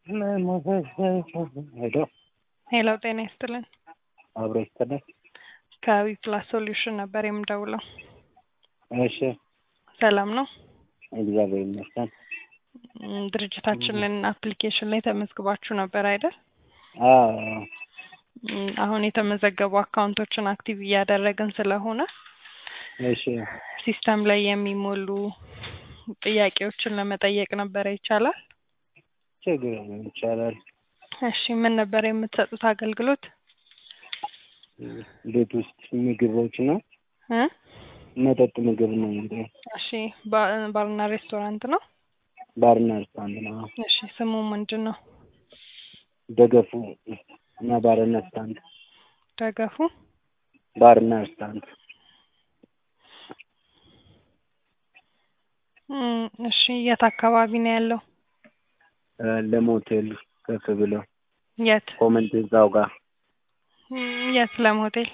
ሄሎ ሄሎ ጤና ይስጥልን። አብሮ ይስጥልን። ከዊፕላስ ሶሉሽን ነበር የምደውለው። እሺ ሰላም ነው? እግዚአብሔር ይመስገን። ም፣ ድርጅታችንን አፕሊኬሽን ላይ ተመዝግባችሁ ነበር አይደል? አዎ ም፣ አሁን የተመዘገቡ አካውንቶችን አክቲቭ እያደረግን ስለሆነ እሺ ሲስተም ላይ የሚሞሉ ጥያቄዎችን ለመጠየቅ ነበረ። ይቻላል? ችግር የለም ይቻላል። እሺ ምን ነበር የምትሰጡት አገልግሎት? ቤት ውስጥ ምግቦች ነው እ መጠጥ ምግብ ነው እንግዲህ እሺ ባ- ባርና ሬስቶራንት ነው? ባርና ሬስቶራንት ነው። እሺ ስሙ ምንድን ነው? ደገፉ እና ባርና ሬስቶራንት ደገፉ ባርና ሬስቶራንት ም፣ እሺ የት አካባቢ ነው ያለው? እ፣ ለሞቴል ከፍ ብሎ የት ኮመንት እዛው ጋር ም፣ የት ለም ሆቴል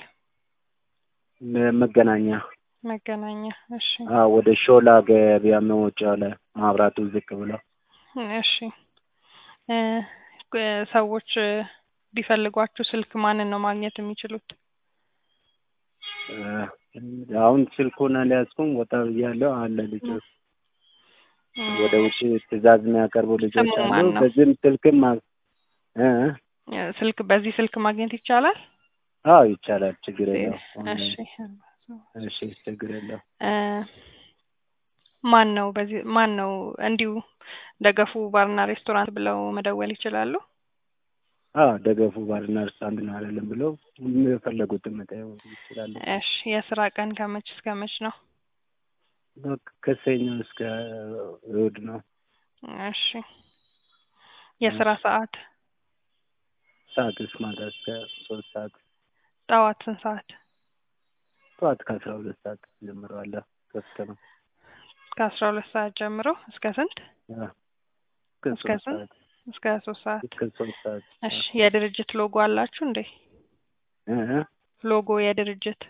መገናኛ መገናኛ። እሺ አዎ ወደ ሾላ ገበያ መውጫው ላይ ማብራቱ ዝቅ ብሎ እሺ እ፣ እ፣ ሰዎች እ፣ ቢፈልጓችሁ ስልክ ማንን ነው ማግኘት የሚችሉት? እ፣ አሁን ስልኩን አልያዝኩም። ወጣ ብያለሁ አለ ልጆች ም፣ ወደ ውጭ ትዕዛዝ የሚያቀርቡ ልጆች ስሙ አሉ። ማን ነው? በዚህም ስልክም ማ- እ እ፣ ስልክ በዚህ ስልክ ማግኘት ይቻላል? አዎ ይቻላል። ችግር የለው። እሺ እሺ ችግር የለው። እ፣ ማን ነው በዚህ ማን ነው እንዲሁ ደገፉ ባርና ሬስቶራንት ብለው መደወል ይችላሉ? አዎ ደገፉ ባርና ሬስቶራንት ነው አይደለም ብለው የፈለጉትን መጠየቅ ይችላሉ። እሺ የስራ ቀን ከመች እስከ መች ነው? በቃ ከሰኞ እስከ እሑድ ነው። እሺ የስራ ሰዓት ሰዓት እስከ ማታ እስከ ሶስት ሰዓት ጠዋት ስንት ሰዓት? ጠዋት ከአስራ ሁለት ሰዓት ጀምሮ አለ ክፍት ነው። ከአስራ ሁለት ሰዓት ጀምሮ እስከ ስንት? አዎ፣ እስከ እስከ ሶስት ስንት? ሰዓት እስከ ሶስት ሰዓት። እስከ ሶስት ሰዓት እሺ የድርጅት ሎጎ አላችሁ እንዴ? እ እ ሎጎ የድርጅት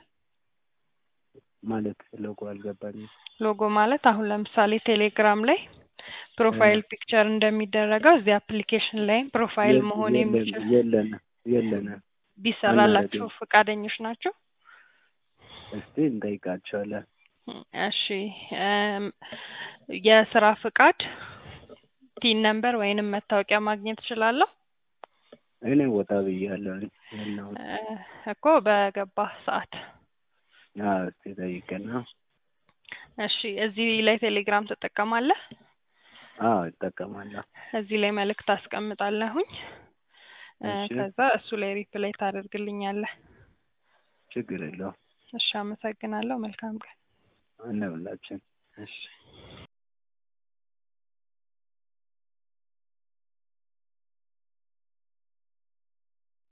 ማለት ሎጎ አልገባኝም። ሎጎ ማለት አሁን ለምሳሌ ቴሌግራም ላይ ፕሮፋይል ፒክቸር እንደሚደረገው እዚህ አፕሊኬሽን ላይ ፕሮፋይል መሆን የሚችል የለንም የለንም። ቢሰራላችሁ ፈቃደኞች ናቸው? እስቲ እንጠይቃቸዋለን። እሺ እም፣ የስራ ፍቃድ ቲን ነምበር ወይንም መታወቂያ ማግኘት እችላለሁ? እኔ ወጣ ብያለሁ ያለሁት። እ፣ እኮ በገባ ሰዓት። አዎ እስቲ ጠይቅና። እሺ እዚህ ላይ ቴሌግራም ትጠቀማለህ? አዎ እጠቀማለሁ። እዚህ ላይ መልእክት አስቀምጣለሁኝ እ፣ እሺ ከዛ እሱ ላይ ሪፕላይ ታደርግልኛለህ። ችግር የለውም። እሺ አመሰግናለሁ። መልካም ቀን። እንብላችን። እሺ